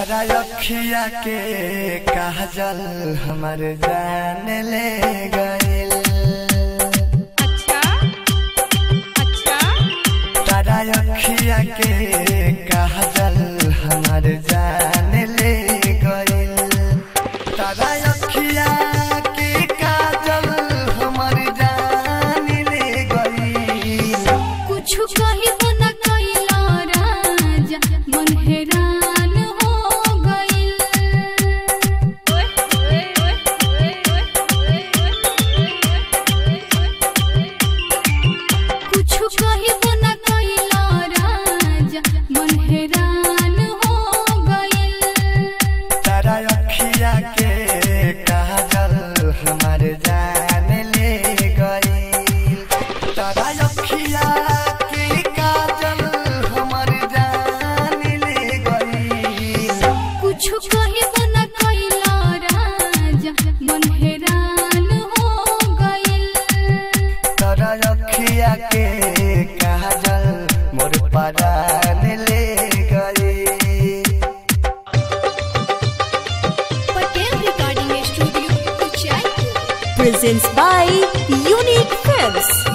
तारा अखिया के काजल हमर जान ले गइल अच्छा अच्छा तारा अखिया के काजल हमर जान ले गइल तारा अखिया के काजल हमर जान ले गइल कुछ कहिबो न कइला राजा मन हैरान हो गइल कुछ कहिबो न कइला राजा मन हैरान हो गइल तारा अखिया के काजल हमर जान ले गइल तारा अखिया के काजल हमर जान ले गइल कुछ कहिबो न कइला राजा मन हैरान हो गइल तारा अखिया के काजल मोर परान ले गइल Patel recording studio Kuchai presents by Unique Films.